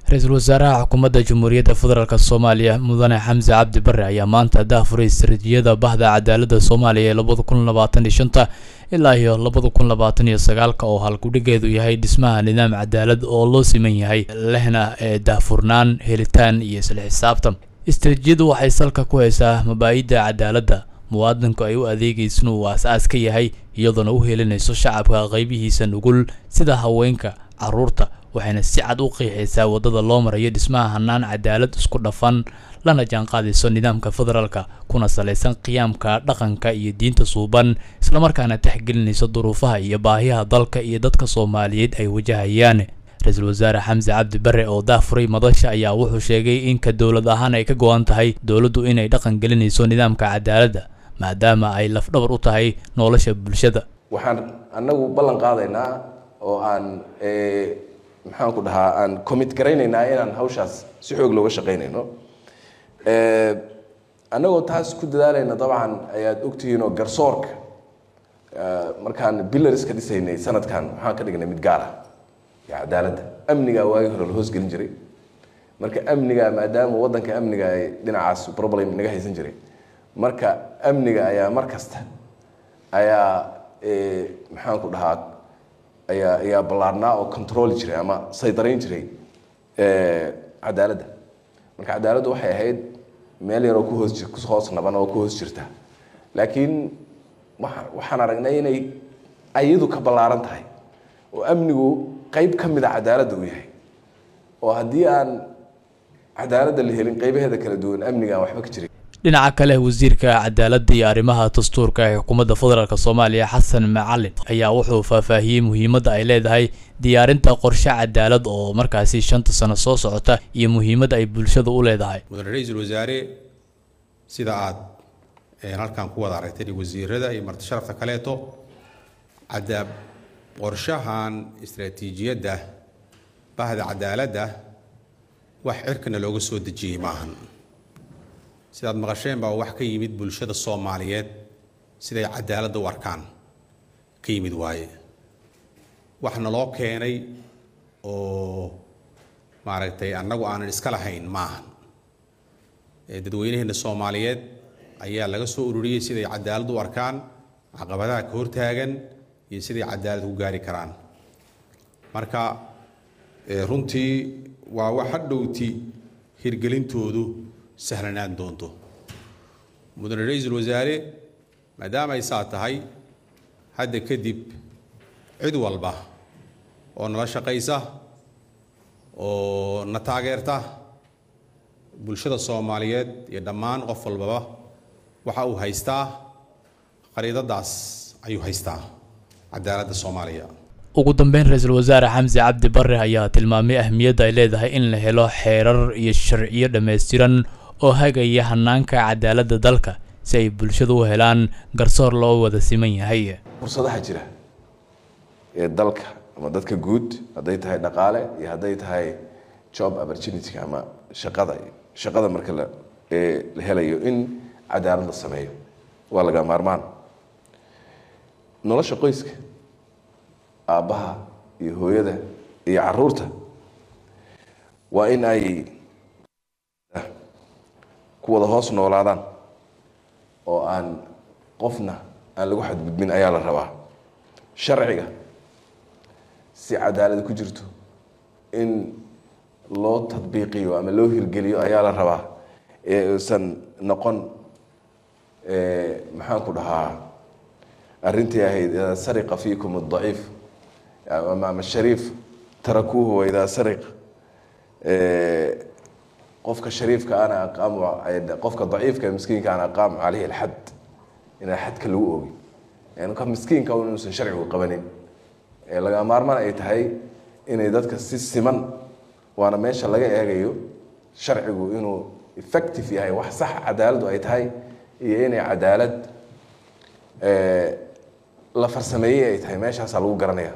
ra-iisul wasaaraha xukuumadda jamhuuriyadda federaalk soomaaliya mudane xamse cabdi bare ayaa maanta daafuray istaraatiijiyada bahda cadaaladda soomaaliya ee labada kun labaatan iyo shanta ilaa iyo labada kun labaatan iyo sagaalka oo halkudhigeedu yahay dhismaha nidaam cadaalad oo loo siman yahay lehna ee daahfurnaan helitaan iyo isla xisaabtan istaraatiijiyadu waxay salka ku haysaa mabaa-idda cadaaladda muwaadinku ay u adeegaysna uu aas-aas ka yahay iyadoona u helinayso shacabka qaybihiisa nugul sida haweenka caruurta waxayna si cad u qiixaysaa waddada loo marayo dhismaha hanaan cadaalad isku dhafan lana jaanqaadayso nidaamka federaalka kuna salaysan qiyaamka dhaqanka iyo diinta suuban islamarkaana texgelinayso duruufaha iyo baahiyaha dalka iyo dadka soomaaliyeed ay wajahayaan ra-iisul wasaare xamse cabdi bare oo daafuray madasha ayaa wuxuu sheegay in ka dowlad ahaan ay ka go-an tahay dowladdu inay dhaqan gelinayso nidaamka cadaaladda maadaama ay lafdhabar u tahay nolosha bulshada waxaan anagu ballan qaadaynaa oo aan maxaan ku dhahaa aan commit garaynaynaa inaan hawshaas si xoog looga shaqaynayno annagoo taas ku dadaalayna dabcan ayaad ogtihiinoo garsoorka markaan billarska dhisaynay sanadkan waxaan ka dhignay mid gaar ah iyo cadaaladda amnigaa waagii hore la hoosgelin jiray marka amniga maadaama waddanka amniga ay dhinacaas problem naga haysan jiray marka amniga ayaa mar kasta ayaa maxaan ku dhahaa ayaa ayaa ballaarnaa oo controli jiray ama saydarayn jiray cadaaladda marka cadaaladdu waxay ahayd meel yaroo kuhoos kuhoos naban oo ku hoos jirta laakiin waa waxaan aragnay inay ayadu ka ballaaran tahay oo amnigu qeyb ka mid a cadaaladda uu yahay oo haddii aan cadaaladda la helin qeybaheeda kala duwan amniga aan waxba ka jirin dhinaca kale wasiirka cadaaladda iyo arrimaha dastuurka ee xukuumadda federaalk soomaaliya xasan macalin ayaa wuxuu faahfaahiyey muhiimadda ay leedahay diyaarinta qorshe cadaalad oo markaasi shanta sano soo socota iyo muhiimadda ay bulshada u leedahay mudane ra-iisul wasaare sida aad halkan ku wada aragtay wasiirada iyo marti sharafta kaleeto cadaab qorshahan istaraatiijiyadda bahda cadaaladda wax cirkana looga soo dejiyey maahan sidaad maqasheen baa wax ka yimid bulshada soomaaliyeed siday cadaaladda u arkaan ka yimid waaye wax naloo keenay oo maaragtay annagu aanan iska lahayn maahan dadweynaheena soomaaliyeed ayaa laga soo ururiyey siday cadaalad u arkaan caqabadaha ka hortaagan iyo siday cadaalad ku gaari karaan marka runtii waa wax hadhowti hirgelintoodu sahlanaan doonto mudane ra-iisul wasaare maadaama ay saa tahay hadda kadib cid walba oo nala shaqaysa oo na taageerta bulshada soomaaliyeed iyo dhammaan qof walbaba waxa uu haystaa qariidadaas ayuu haystaa cadaaladda soomaaliya ugu dambeyn ra-iisul wasaare xamse cabdi bare ayaa tilmaamay ahmiyadda ay leedahay in la helo xeerar iyo sharciyo dhammaystiran oo hagaya hanaanka cadaaladda dalka si ay bulshada u helaan garsoor loo wada siman yahay fursadaha jira ee dalka ama dadka guud hadday tahay dhaqaale iyo hadday tahay job opportunity ama shaqada shaqada marka la la helayo in cadaalad la sameeyo waa laga maarmaan nolosha qoyska aabbaha iyo hooyada iyo caruurta waa in ay ku wada hoos noolaadaan oo aan qofna aan lagu xadgudbin ayaa la rabaa sharciga si cadaalad ku jirto in loo tadbiiqiyo ama loo hirgeliyo ayaa la rabaa ee uusan noqon maxaan ku dhahaa arrintii ahayd idaa sariqa fiikum adaciif ama shariif tarakuuhu waidaa sariq qofka shariifka ana aqaamu qofka daciifka miskiinka ana aqaamu caleyhi alxad inaa xadka lagu oogin yani ka miskiinka un inuusan sharcigu qabanin ee laga maarmaan ay tahay inay dadka si siman waana meesha laga eegayo sharcigu inuu effective yahay wax sax cadaaladdu ay tahay iyo inay cadaalad la farsameeyey ay tahay meeshaasaa lagu garanaya